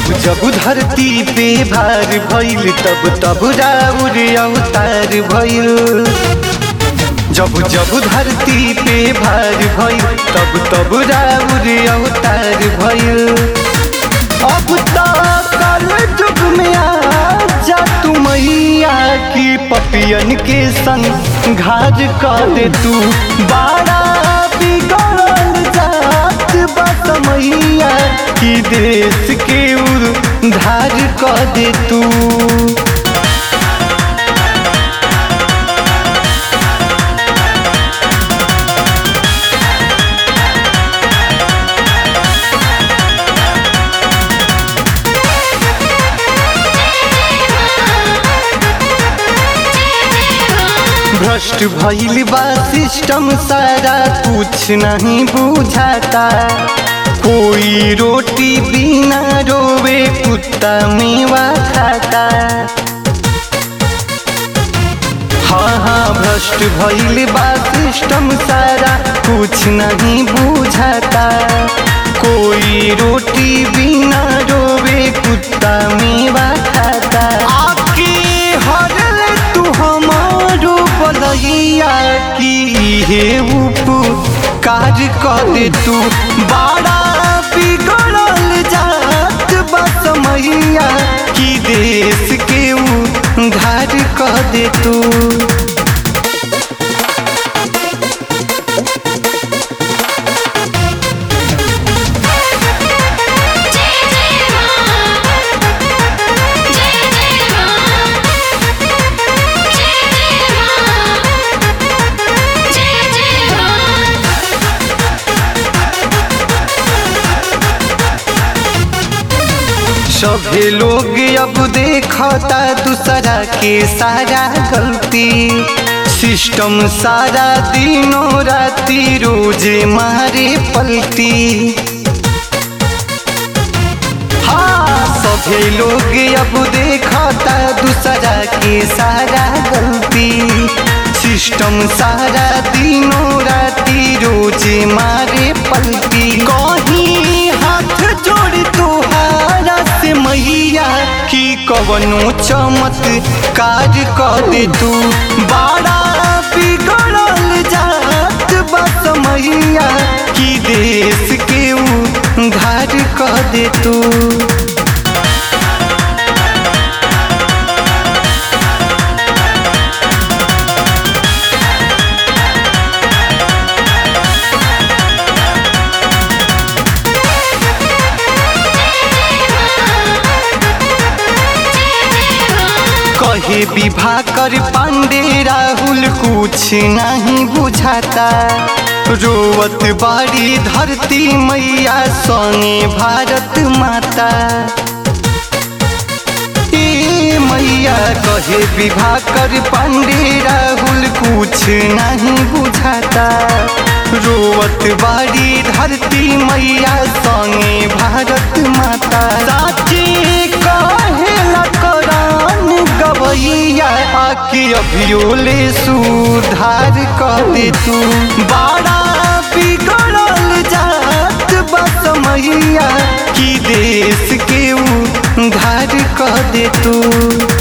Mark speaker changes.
Speaker 1: जब जब धरती पे भार भइल तब तब राउर अवतार भइल जब जब धरती पे भार भइल तब तब राउर अवतार भइल अब तक कल युग में आ जा तू मैया की पपियन के संग घाज कर दे तू बाड़ा बिगड़ल जात बस मैया की देश के उधार कर दे तू भ्रष्ट भइल बा सिस्टम सारा कुछ नहीं बुझाता कोई रोटी बिना रोवे कुत्ता मेवा खाता हाँ हाँ भ्रष्ट भइल बा सिस्टम सारा कुछ नहीं बुझाता कोई रोटी बिना रोवे कुत्ता मेवा खाता आके हरल तू हमारो बलैया की हे उपकार कर दे तू बड़ा बिगड़ल जात बस मैया की देश के उधार कर दे तू
Speaker 2: जय जय मां जय जय मां जय जय मां जय जय मां
Speaker 1: सभे लोग अब देखता दूसरा के सारा गलती सिस्टम सारा दिनों राती रोज मारे पलटी हाँ सभे लोग अब देखता दूसरा के सारा गलती सिस्टम सारा दिनों राती रोज मारे पलटी कहीं हाथ जोड़ तोहारा से मैया की कवनो चमत्कार कर दे तू बड़ा बिगड़ल जात बस मैया की देश के उधार कर दे तू कहे विवाह कर पांडे राहुल कुछ नहीं बुझाता रोवत बाड़ी धरती मैया संगे भारत माता ए मैया कहे विवाह कर पांडे राहुल कुछ नहीं बुझाता रोवत बाड़ी धरती मैया संगे भारत माता साची कहेला करान गवैया आके अभियोले सुधार कर दे तू बड़ा बिगड़ल जात बस मैया की देश के उधार कर दे तू